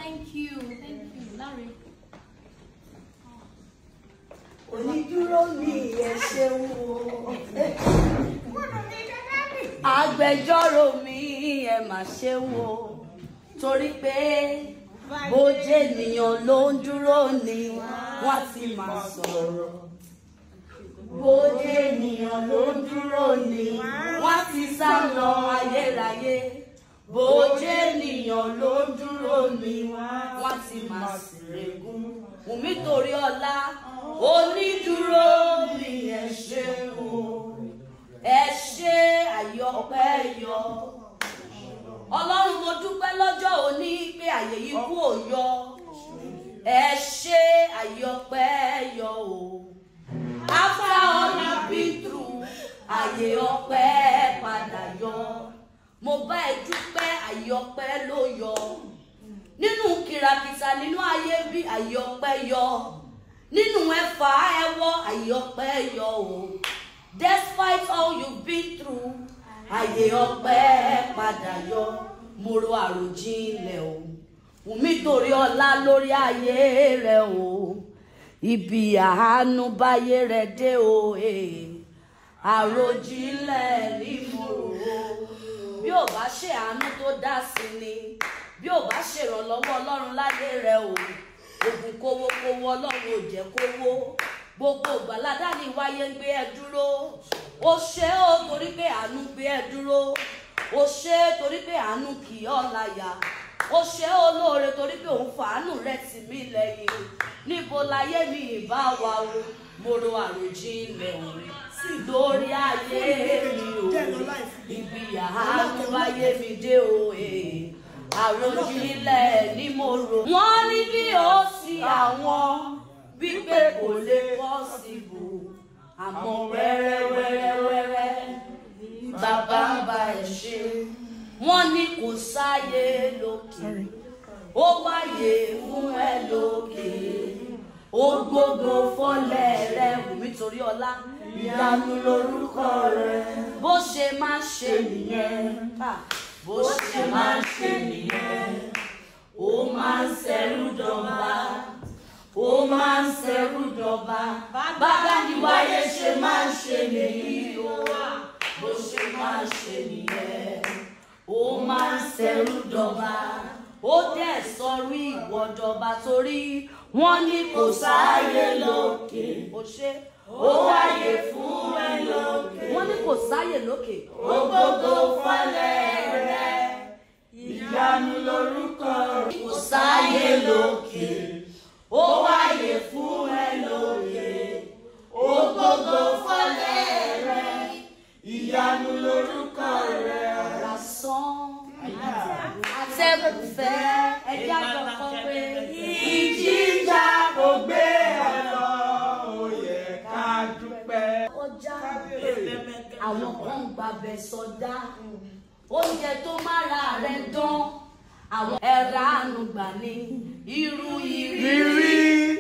thank you, thank you, Larry. onídúró mi ẹ ṣeun o. agbẹjọ́rò mi ẹ mà ṣeun o torí pé bójú ènìyàn ló ń dúró ni wọ́n ti máa sọ̀rọ̀ bójú ènìyàn ló ń dúró ni wọ́n ti sá lọ ayérayé bójú ènìyàn ló ń dúró ni wọ́n ti máa sèrègùn wùmí torí ọlá onídúró mi ẹ ṣé o ẹ ṣé àyọpẹ́ yọ ọlọ́run mo dúpẹ́ lọ́jọ́ òní pé àyè yìí kú ò yọ ẹ ṣé àyọpẹ́ yọ o after all you been through àyè ọpẹ́ padà yọ mo bá ẹ dúpẹ́ àyè ọpẹ́ ló yọ nínú kìràkìtà nínú ayé bí àyè ọpẹ́ yọ nínú ẹ̀fà ẹwọ́ àyè ọpẹ́ yọ o despite all you been through àyè ọpẹ́ padà yọ mo ro àròjinlẹ̀ o wùmí torí ọlá lórí ayé rẹ o ibi àánú báyé rẹ dé o eh. àròjinlẹ̀ ní mo rò ó bí ò bá ṣe àánú tó dá sí ni bí ò bá ṣèrànlọ́wọ́ ọlọ́run láyé rẹ o ògùn kówó kówó ọlọ́run ò jẹ́ kówó gbogbo ìgbàládá ni wáyé ń gbé ẹ dúró ó ṣe ó torí pé àánú gbé ẹ dúró ó ṣe é torí pé àánú kì í ọ́ láyà ó ṣe é olóore torí pé òun fàánù rẹ̀ tì mí lẹ́yìn níbo láyé mi ìbá wa o mo ro àròjinlẹ̀ òun lórí ayé mi o ibi àánú ayé mi dé o eh. àròjinlẹ̀ ni mo rò. wọ́n ní bí ó sí àwọn wípé kò lè pọ́sibù àmọ́ wẹ́rẹ́wẹ́rẹ́wẹ́rẹ́ bàbá ń bá ẹ ṣe wọ́n ní kò sáyé lókè ó wáyé fún ẹ lókè ó gbogbo fọ́lẹ̀ rẹ wùmí torí ọlá ìyanu lórúkọ rẹ bó ṣe máa ń ṣe nìyẹn ah, bó ṣe máa ń ṣe nìyẹn ó máa ń ṣẹrú dọba ó máa ń ṣẹrú dọba bàbá ni wáyé ṣe máa ń ṣe nìyí o bó ṣe máa ń ṣe nìyẹn ó máa ń ṣẹrú dọba ó dẹ̀ sọrí ìwọ dọba torí wọ́n ní kò sáyé lókè ó ṣe ó wáyé fún ẹ lókè wọ́n ní kò sáyé lókè ó gbogbo fọlẹ̀ rẹ ìyanu lórúkọ rẹ kò sáyé lókè ó wáyé fún ẹ lókè ó gbogbo fọlẹ̀ rẹ ìyanu lórúkọ rẹ lásán àtẹ̀kùfẹ́ ẹ̀jẹ̀ àjọkọ̀ pé ìjìjà kò gbé ẹ lọ ó yẹ ká dúpẹ́. kọjá àwọn kan ń gbàbẹ sọdá oúnjẹ tó mára rẹ dán àwọn ẹ̀rọ àánú gbà ní irú ìrírí Rírí